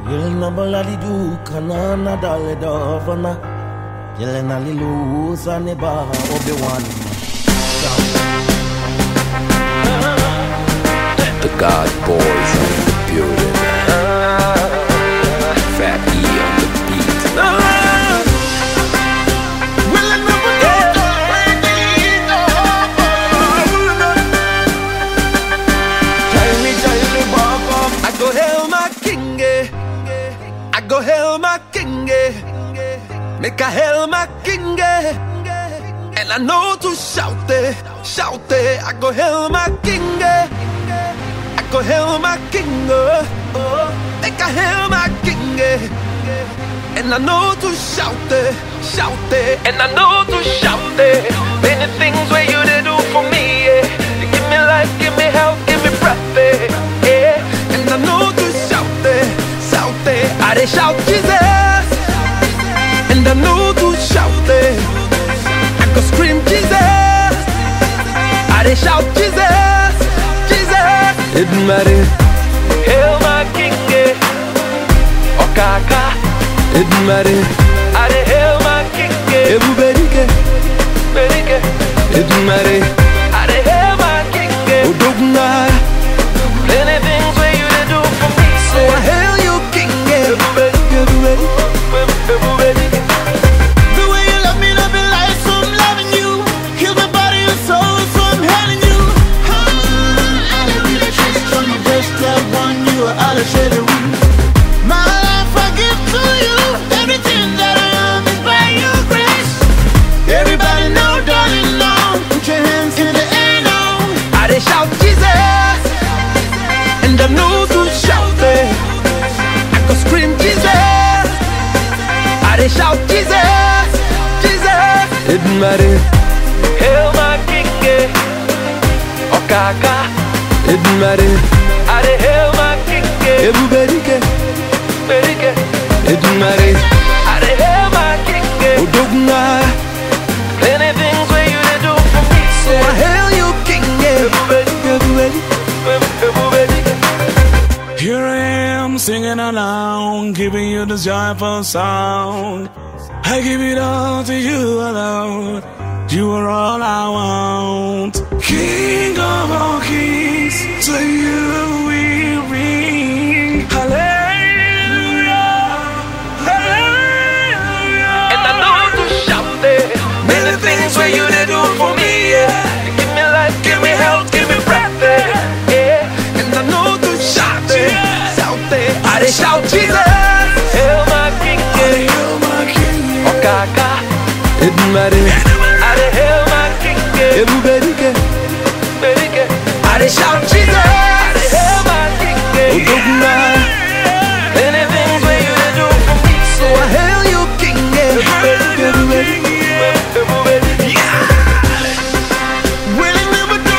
Yelena baladi du kanana dale dovana. Yelena lilu sane ba obi wan. The God Boys are in the building. Fat E on the beat. Tell me, tell me, walk up. I go hail my king, eh. I go hail my king, eh. Make a hail my king, eh. And I know to shout it, shout it. I go hail my king, eh. I go hail my king, oh. oh. Make a hail my king, eh. And I know to shout it, shout it. And I know to shout it. Many things where you did do for me, yeah. You give me life, give me health, give me breath, eh, yeah. And I know to shout it, shout it. I dey shout Jesus. And I know to shout it. I go scream Jesus. I dey shout Jesus, Jesus. It matter. Hail my king, eh. Okaka. It matter. I dey hail my king, eh. Everybody, Berike. It matter. I dey hail my king, eh. Odogna. Plenty things where you dey do for me. So I hail you, king, eh. Everybody, everybody. Everybody. The way you love me, love me like so I'm loving you. Heal my body and soul, so I'm healing you. Ah, I don't really trust on the best that one you are all I share the room. My life I give to you. Everything that I am is by your grace. Everybody know, darling, know. Put your hands in the air now. I dey shout Jesus, and I know to shout it. I go scream Jesus. I dey shout Jesus, Jesus. It matter. Hail my king, eh. Okaka. It matter. I dey hail my king, eh. Everybody, Berike. It matter. I dey hail my king, eh. Odogna. Plenty things where you dey do for me. So I hail you, king, eh. Everybody, everybody. Everybody. Here I am singing along, giving you this joyful song. I give it all to you alone. You are all I want. King of all kings, to you we ring. Hallelujah. Hallelujah. And I know to shout it. Many things where you they do for me, yeah. You give me life, give me health, give me breath, eh, yeah. And I know to shout it, shout it. I dey shout Jesus, hail my king, yeah. Hail my king. Okaka, it matter. I dey hail my king, yeah. Everybody, Berike. I dey shout Jesus, I dey hail my king, yeah. Odogna. Many things where you they do for me, so I hail you, king, yeah. Everybody, everybody, yeah. Willing never do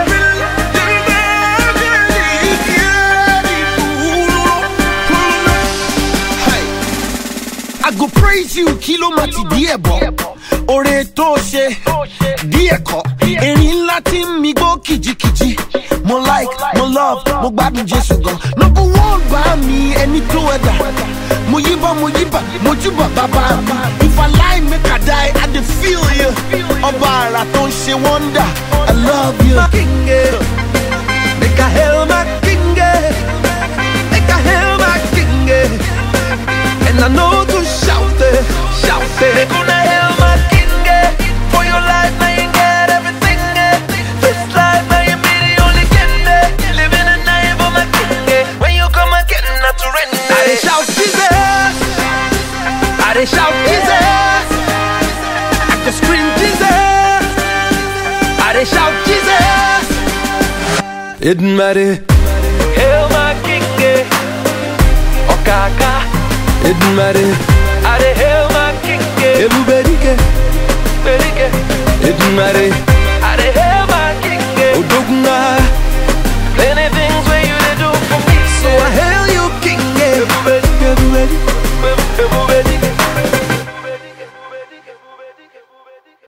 I go praise you, kilo mati díẹ̀ bọ̀. Oore tó ṣe díẹ̀ kọ́. Erin ńlá tí ń mi gbó kìjikìji. Mo like, mo love, mo gbádùn Jésù gan. Number one bá mi ẹni tó ẹ̀dá. Mo yíbọn, mo yíbà, mo júbà bàbá mi. If I lie, make I die, I dey feel you. Ọba àrà tó ń ṣe wonder, I love you. my king, eh. Make a hail my king, eh. Make a hail my king, eh. And I know to shout it, shout it. They gonna hail my king, eh. For your life, now you get everything, eh. This life, now you be the only king, eh. Living a night for my king, eh. When you come again, not to rent. I dey shout Jesus, I dey shout Jesus. I can scream Jesus. I dey shout Jesus. It matter. Hail my king, eh. Okaka. It matter. I dey hail my king, eh. Everybody, Berike. It matter.